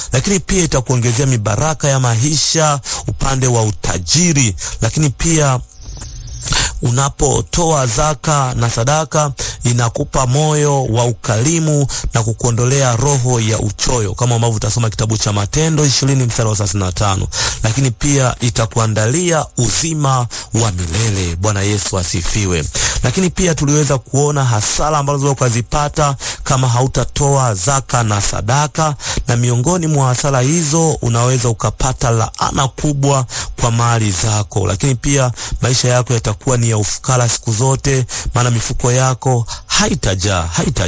lakini pia itakuongezea mibaraka ya maisha upande wa utajiri, lakini pia unapotoa zaka na sadaka inakupa moyo wa ukarimu na kukuondolea roho ya uchoyo, kama ambavyo utasoma kitabu cha Matendo ishirini mstari wa thelathini na tano. Lakini pia itakuandalia uzima wa milele. Bwana Yesu asifiwe. Lakini pia tuliweza kuona hasara ambazo ukazipata kama hautatoa zaka na sadaka, na miongoni mwa hasara hizo unaweza ukapata laana kubwa kwa mali zako, lakini pia maisha yako yatakuwa ni ya ufukara siku zote, maana mifuko yako haitajaa haitajaa